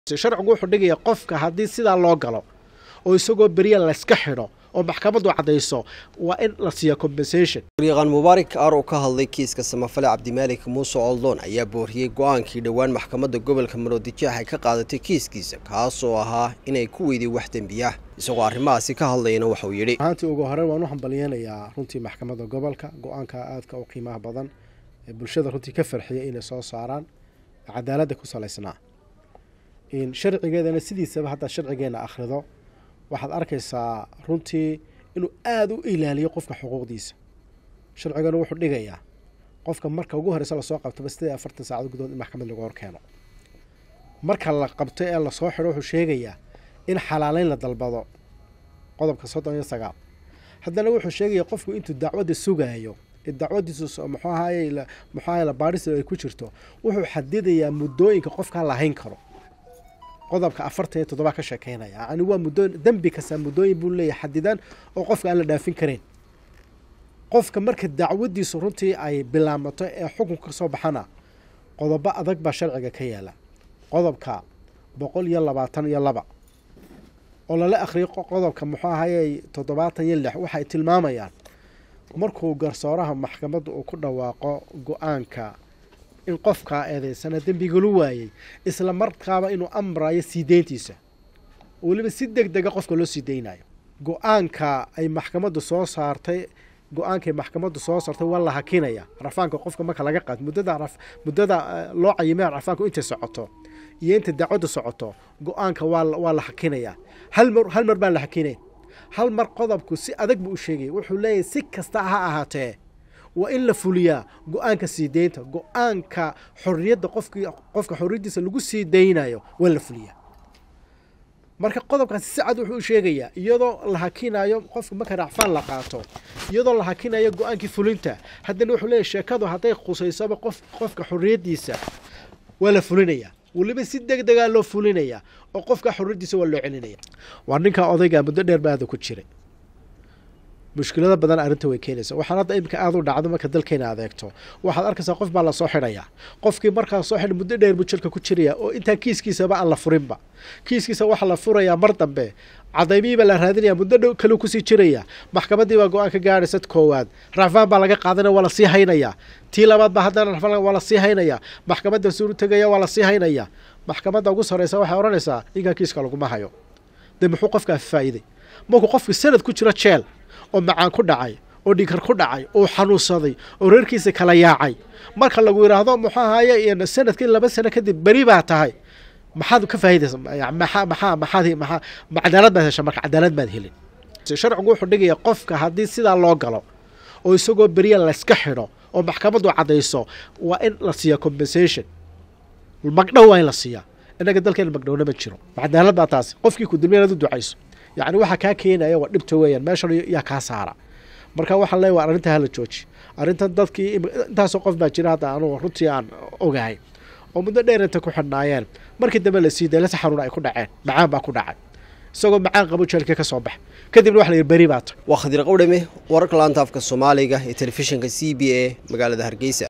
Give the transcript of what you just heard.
sharcigu wuxuu dhigaya qofka haddii sidaa loo galo oo isagoo beriya layska xidho oo maxkamaddu caddayso waa in la siiya compensation waryaqaan mubaarak aar oo ka hadlay kiiska samafale cabdimaalik muuse oldoon ayaa booriyey go-aankii dhowaan maxkamadda gobolka maroodijeex ay ka qaadatay kiiskiisa kaasoo ahaa inay ku weyday wax dembiya isagoo arrimahaasi ka hadlayana waxauu yidhi ahaantii ugu horey waan u hambalyeynayaa runtii maxkamadda gobolka go-aanka aadka u qiimaha badan ee bulshada runtii ka farxiyay inay soo saaraan cadaaladda ku salaysnaa sharcigeedana sidiisaba haddaad sharcigeena akhrido waxaad arkaysaa runtii inuu aada u ilaaliyo qofka xuquuqdiisa sharcigana wuxuu dhigayaa qofka marka ugu horeysa lasoo qabtaba sideed iyo afartan saacad gudood in maxkamad lagu horkeeno marka la qabto ee lasoo xidho wuxuu sheegayaa in xalaaleyn la dalbado qodobka soddon iyo sagaal haddana wuxuu sheegaya qofku intuu dacwadda sugaayo ee dacwadiisu muxuu ahaye muxuu ahaye labaadhis ay ku jirto wuxuu xadidayaa muddooyinka qofkaa lahayn karo qodobka afartan iyo toddoba ka sheekeynaya yani waa muddooyin dembi kasta muddooyin buu leeyahay xadidan oo qofka aan la dhaafin karayn qofka marka dacwadiisu runtii ay bilaamato ee xukunka ka soo baxana qodobo adag baa sharciga ka yaala qodobka boqol iyo labaatan iyo laba oo lala akhriyo qodobka muxuu ahaye toddobaatan iyo lix waxay tilmaamayaan markuu garsooraha maxkamadda uu ku dhawaaqo go-aanka in qofkaa eedeysana dembigalu waayey isla markaaba inuu amrayo sii deyntiisa weliba si deg dega qofka loo sii deynayo go-aanka ay maxkamaddu soo saartay go-aankay maxkamaddu soo saartay waa la hakinaya rafaanka qofka marka laga qaad muddada muddada loo cayimay rafaanku intay socoto iyo inta dacwaddu socoto go-aanka waa waa la hakinaya hal mar hal mar baan la hakinayn hal mar qodobku si adag buu u sheegaya wuxuu leeyahay si kasta ha ahaatee waa in la fuliyaa go-aanka sii deynta go-aanka xorriyadda qofkii qofka xorriyaddiisa lagu sii deynayo waa in la fuliyaa marka qodobkaasi si cad wuxuu u sheegayaa iyadoo la hakinayo qofka marka racfaan la qaato iyadoo la hakinayo go-aankii fulinta haddana wuxuu leeyahy sheekadu hadday khusaysaba qof qofka xorriyaddiisa waa la fulinayaa weliba si deg degaa loo fulinaya oo qofka xorriyaddiisa waa loo celinaya waa ninkaa odayga muddo dheer baada ku jiray mushkilado badan arrinta way keenaysa waxaan hadda iminka aada u dhacdo marka dalkeena adeegto waxaad arkaysaa qof baa lasoo xidhayaa qofkii markaa soo xidhay muddo dheer buu jirka ku jiraya oo intaan kiiskiisaba aan la furinba kiiskiisa waxaa la furayaa mar dambe cadaymihiibaa la raadinaya muddo dhow kaleu kusii jiraya maxkamaddii baa go-aan ka gaadhaysa koowaad racfaan baa laga qaadanaya waa lasii haynayaa tii labaad baa haddana racfaan waa lasii haynayaa maxkamadda suuru tegaya waa lasii haynayaa maxkamadda ugu sarreysa waxay odhanaysaa ninkan kiiska laguma hayo dee muxuu qofkaa faa'iiday markuu qofki sanad ku jiro jeel oo macaan ku dhacay oo dhinkar ku dhacay oo xanuunsaday oo reerkiisa kala yaacay marka lagu yidhaahdo muxuu ahaye sanadkii laba sano kadib beri baa tahay maxaad ka faa'idaysa maxaa maxaa maxaad maxaa cadaalad baad hesha marka cadaalad baad helin sharcigu wuxuu dhigaya qofka haddii sidaa loo galo oo isagoo beriya layska xidho oo maxkamaddu caddayso waa in la siiya compensation magdhow waa in la siiyaa innaga dalkeena magdhowna ma jiro cadaalad baa taasi qofkii ku dulmiya inaad u ducayso yacni waxaa kaa keenaya waa dhibta weeyaan meeshan yaa kaa saara marka waxaan leeya waa arrinta hala jooji arrintan dadkii intaasoo qof baa jira hadda anugu runtii aan ogahay oo muddo dheer inta ku xidhnaayeen markii dambe la sii dayla si xanuun ay ku dhaceen macaan baa ku dhacay isagoo macaan qabo jeelkii ka soo bax kadibna waxa la yidhi beri baa ta waa khadiir qawdhame wararka laanta afka soomaaliga ee telefishinka c b a magaalada hargeysa